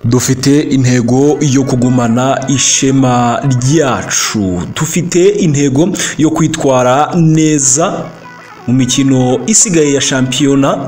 dufite intego yo kugumana ishema ryacu dufite intego yo kwitwara neza mu mikino isigaye ya shampiyona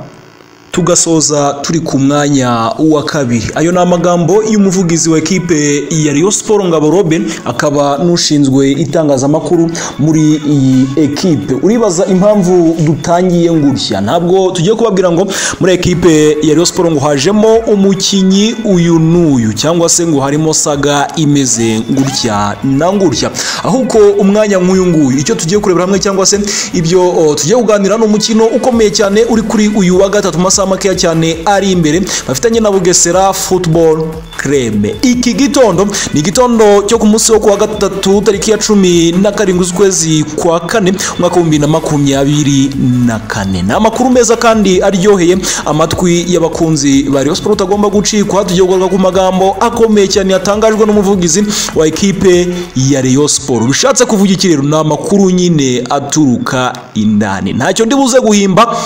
tugasoza turi ku mwanya wa kabiri ayo ni amagambo y'umuvugizi wa ekipe ya Rayon Sport Ngabo Robin akaba n'ushinzwe itangazamakuru muri iyi ekipe uribaza impamvu dutangiye ngutya ntabwo tugiye kubabwira ngo muri ekipe ya Rayon Sport ngo hajemo umukinnyi uyu n'uyu cyangwa se ngo harimo saga imeze ngutya na ngutya ahubwo umwanya nk'uyu nguyu icyo tugiye kurebera hamwe cyangwa se ibyo oh, tugiye kuganira ni umukino ukomeye cyane uri kuri uyu wa gatatu masaha makeya cyane ari imbere bafitanye na bugesera football club iki gitondo ni igitondo cyo ku munsi wo kuwa gatatu tariki ya cumi na karindwi z'ukwezi kwa kane umwaka w'ibihumbi na makumyabiri na kane ni amakuru meza kandi aryoheye amatwi y'abakunzi ba Rayon Sport utagomba gucikwa tugiye kugaruka ku magambo akomeye cyane yatangajwe n'umuvugizi wa ekipe ya Rayon Sport bishatse kuvuga iki rero ni amakuru nyine aturuka indani ntacyo ndibuze guhimba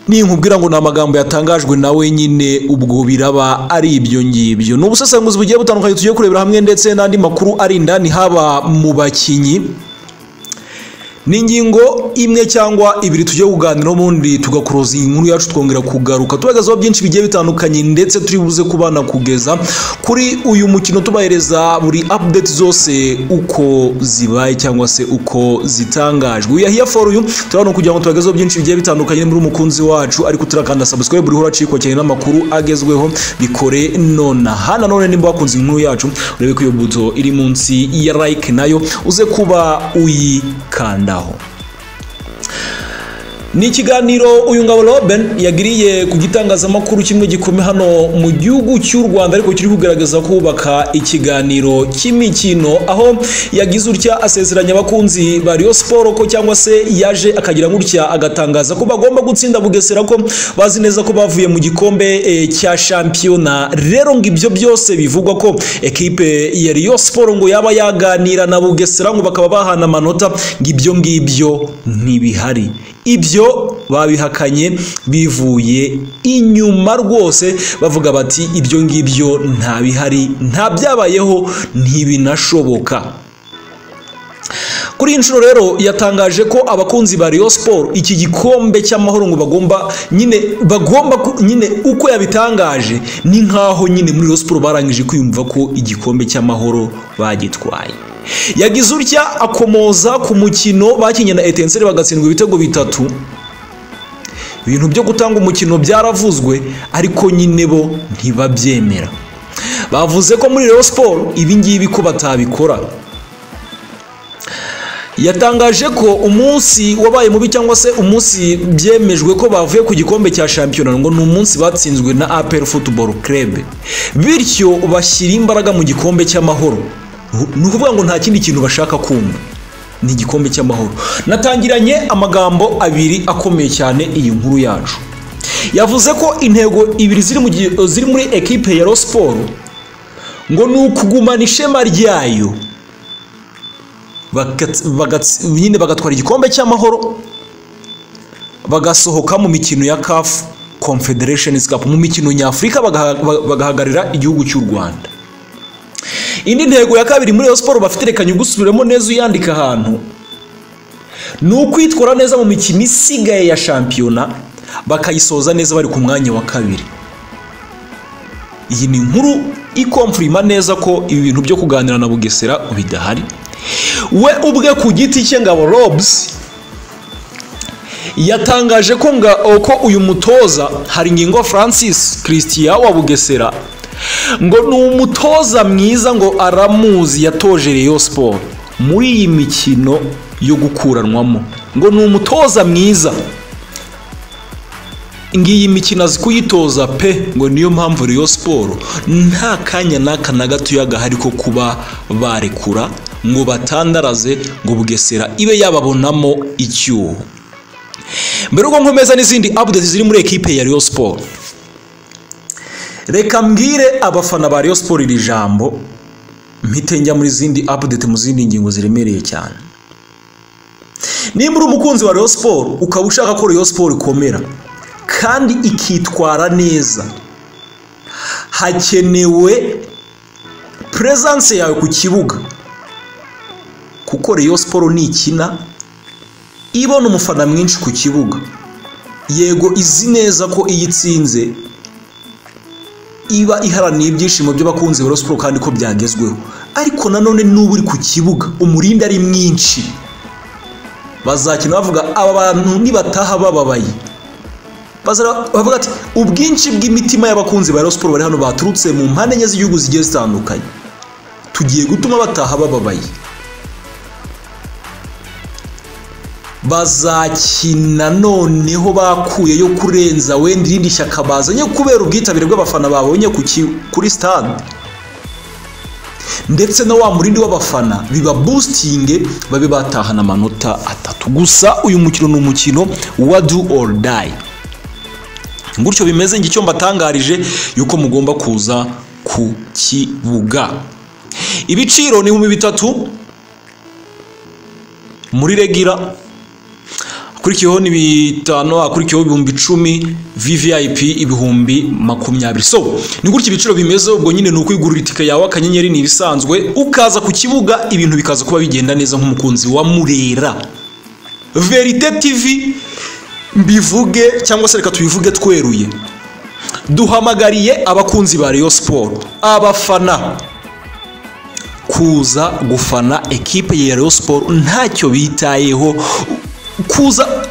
ninkubwira ngo ni amagambo yatangajwe nawe nyine ubwo biraba ari ibyo ngibyo ni ubusesenguzi bugiye butandukanye tugiye kurebera hamwe ndetse n'andi makuru ari indani haba mu bakinnyi ni ingingo imwe cyangwa ibiri tugiye kuganira ubundi tugakuroza iyi nkuru yacu twongera kugaruka tubagezaho byinshi bigiye bitandukanye ndetse turi buze kubana kugeza kuri uyu mukino tubahereza buri update zose uko zibaye cyangwa se uko zitangajwe uyahiya for uyu turabona kugira ngo tubagezeho byinshi bigiye bitandukanye muri umukunzi wacu ariko turakanda subscribe uriho uracikwa cyane n'amakuru agezweho bikore nonaha nanone nimba wakunze inkuru yacu urebe ko iyo buto iri munsi ya like nayo uze kuba uyikanda ni ikiganiro uyu ngabo Robin yagiriye ku gitangazamakuru kimwe gikome hano mu gihugu cy'u Rwanda ariko kiri kugaragaza kubaka ikiganiro cy'imikino aho yagize utya asezeranya abakunzi ba Rayon Sport ko cyangwa se yaje akagira gutya agatangaza ko bagomba gutsinda Bugesera ko bazi neza ko bavuye mu gikombe e, cya shampiyona rero ngo ibyo byose bivugwa ko ekipe ya Rayon Sport ngo yaba yaganira na Bugesera ngo bakaba bahana amanota ngo ibyo ngibyo ntibihari ibyo babihakanye bivuye inyuma rwose bavuga bati ibyo ngibyo nta bihari nta byabayeho ntibinashoboka kuri iyi nshuro rero yatangaje ko abakunzi ba Rayon Sport iki gikombe cy'amahoro ngo bagomba nyine bagomba nyine uko yabitangaje ni nkaho nyine muri Rayon Sport barangije kwiyumva ko igikombe cy'amahoro bagitwaye yagize urya akomoza ku mukino bakinnye na etenseri bagatsindwa ibitego bitatu ibintu byo gutanga umukino byaravuzwe ariko nyine bo ntibabyemera bavuze ko muri Rayon Sport ibingibi ko batabikora yatangaje ko umunsi wabaye mubi cyangwa se umunsi byemejwe ko bavuye ku gikombe cya shampiyona ngo ni umunsi batsinzwe na APR Football Club bityo bashyira imbaraga mu gikombe cy'amahoro ni ukuvuga ngo nta kindi kintu bashaka kumva ni igikombe cy'amahoro natangiranye amagambo abiri akomeye cyane iyi nkuru yacu yavuze ko intego ibiri ziri muri ekipe ya siporo ngo ni ukugumana ishema ryayo nyine bagatwara igikombe cy'amahoro bagasohoka mu mikino ya kafu confederation cup mu mikino nyafurika bagahagararira igihugu cy'u rwanda indi ntego ya kabiri muri iyo siporo bafite reka nyugusubiremo neza uyandika ahantu ni ukwitwara neza mu mikino isigaye ya shampiyona bakayisoza neza bari ku mwanya wa kabiri iyi ni inkuru ikomfurima neza ko ibi bintu byo kuganira na bugesera bidahari we ubwe ku giti cye ngabo robusi yatangaje ko ko uyu mutoza hari ingingo francis christian wa bugesera ngo ni umutoza mwiza ngo aramuzi yatoje Rayon siporo muri iyi mikino yo gukuranwamo ngo ni umutoza mwiza ngiyi mikino azi kuyitoza pe ngo niyo mpamvu Rayon siporo nta kanya n'aka na gatoya gahari ko kuba barekura ngo batandaraze ngo bugesera ibe yababonamo icyuho mbere uko nkomeza n'izindi update ziri muri ekipe ya Rayon siporo reka mbwire abafana ba Rayon Sport iri jambo mpite njya muri zindi update mu zindi ngingo ziremereye cyane nimba uri umukunzi wa Rayon Sport ukaba ushaka ko Rayon Sport ikomera kandi ikitwara neza hakenewe presence yawe ku kibuga kuko Rayon siporo ntikina ibona umufana mwinshi ku kibuga yego izi neza ko iyo itsinze iba iharaniye ibyishimo by'abakunzi ba Rayon siporo kandi ko byagezweho ariko nanone n'ubu uri ku kibuga umurindi ari mwinshi bazakina bavuga aba bantu nibataha bababaye bavuga ati ubwinshi bw'imitima y'abakunzi ba Rayon siporo bari hano baturutse mu mpande enye z'igihugu zigiye zitandukanye tugiye gutuma bataha bababaye bazakina noneho bakuyeyo kurenza wenda irindi shyaka bazanye kubera ubwitabire bw'abafana babonye ku ki- kuri stade ndetse na wa murindi w'abafana biba boosting babe batahana amanota atatu gusa uyu mukino ni umukino wa do or die gutyo bimeze ngo icyo mbatangarije yuko mugomba kuza ku kibuga ibiciro ni ibihumbi bitatu muri regira akurikiyeho ni bitanu akurikiyeho ibihumbi icumi vvip ibihumbi makumyabiri so ni gutya ibiciro bimeze ubwo nyine ni ukwigurira itike yawe akanyenyeri ni ibisanzwe ukaza ku kibuga ibintu bikaza kuba bigenda neza nk'umukunzi wa murera verite tv mbivuge cyangwa se reka tubivuge tweruye duhamagariye abakunzi ba Rayon siporo abafana kuza gufana ekipe ya Rayon siporo ntacyo bitayeho kuza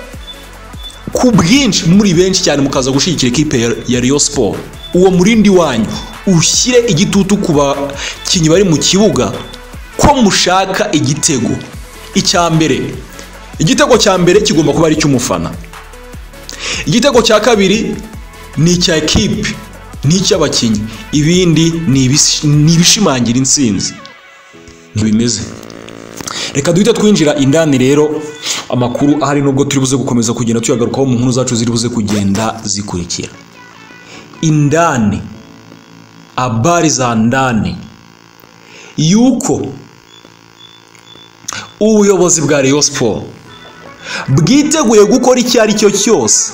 ku bwinshi muri benshi cyane mukaza gushyigikira ekipe ya- ya Rayon siporo uwo murindi wanyu ushyire igitutu ku bakinnyi bari mu kibuga ko mushaka igitego icya mbere igitego cya mbere kigomba kuba ari icy'umufana igitego cya kabiri ni icya ekipe ni icy'abakinnyi ibindi ni ibis- ni ibishimangira intsinzi ntibimeze reka duhite twinjira indani rero amakuru ahari nubwo turi buze gukomeza kugenda tuyagarukaho mu nkuru zacu ziri buze kugenda zikurikira indani abari za ndani yuko ubuyobozi bwa Rayon siporo bwiteguye gukora icyo ari cyo cyose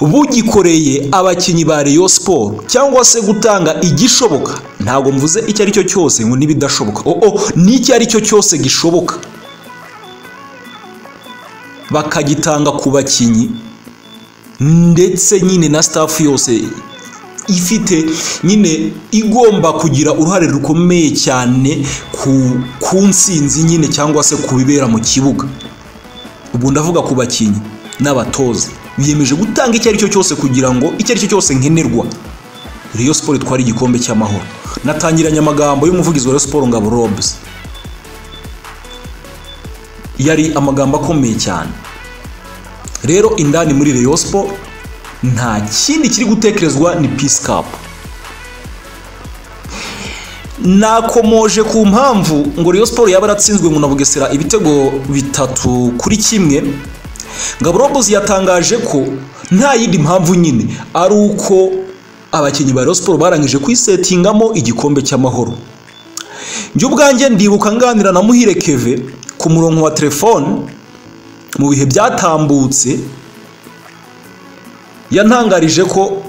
bugikoreye abakinnyi ba Rayon siporo cyangwa se gutanga igishoboka ntabwo mvuze icyo ari cyo cyose ngo n'ibidashoboka oo ni icyo ari cyo cyose gishoboka bakagitanga ku bakinnyi ndetse nyine na staff yose ifite nyine igomba kugira uruhare rukomeye cyane ku, ku nsinzi nyine cyangwa se ku bibera mu kibuga ubu ndavuga ku bakinnyi n'abatoza biyemeje gutanga icyo ari cyo cyose kugira ngo icyo ari cyo cyose nkenerwa Rayon siporo itwara igikombe cy'amahoro natangiranye amagambo y'umuvugizi wa Rayon siporo ngabo robs yari amagambo akomeye cyane rero indani muri Rayon siporo nta kindi kiri gutekerezwa ni peace cup nakomoje ku mpamvu ngo Rayon siporo yaba yaratsinzwe ngo na Bugesera ibitego bitatu kuri kimwe Gaburobos yatangaje ko nta yindi mpamvu nyine ari uko abakinnyi ba Rayon siporo barangije kwisetingamo igikombe cy'amahoro njye ubwanjye ndibuka nganira na Muhire Keve ku murongo wa telefone mu bihe byatambutse yantangarije ko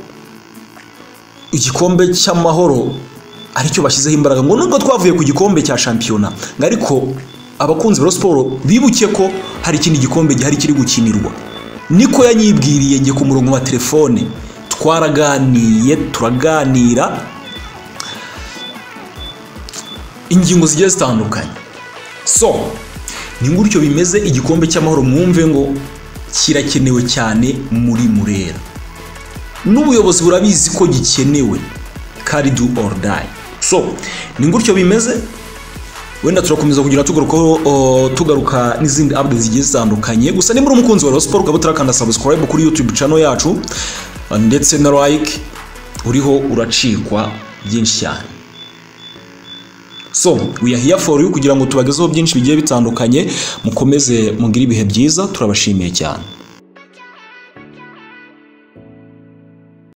igikombe cy'amahoro aricyo bashyizeho imbaraga ngo nubwo twavuye ku gikombe cya shampiyona ngo ariko abakunzi ba Rayon siporo bibuke ko hari ikindi gikombe gihari kiri gukinirwa niko yanyibwiriye njye ku murongo wa telefone twaraganiye turaganira ingingo zigiye zitandukanye so ni gutyo bimeze igikombe cy'amahoro mwumve ngo kirakenewe cyane muri murera n'ubuyobozi burabizi ko gikenewe kari do or die so ni gutyo bimeze wenda turakomeza kugira tugarukaho o, tugaruka n'izindi update zigiye zitandukanye gusa nimba uri umukunzi wa Rayon Sport ukaba utarakanda subscribe kuri YouTube channel yacu ndetse na like uriho uracikwa byinshi cyane so we are here for you kugira ngo tubagezeho byinshi bigiye bitandukanye mukomeze mugire ibihe byiza turabashimiye cyane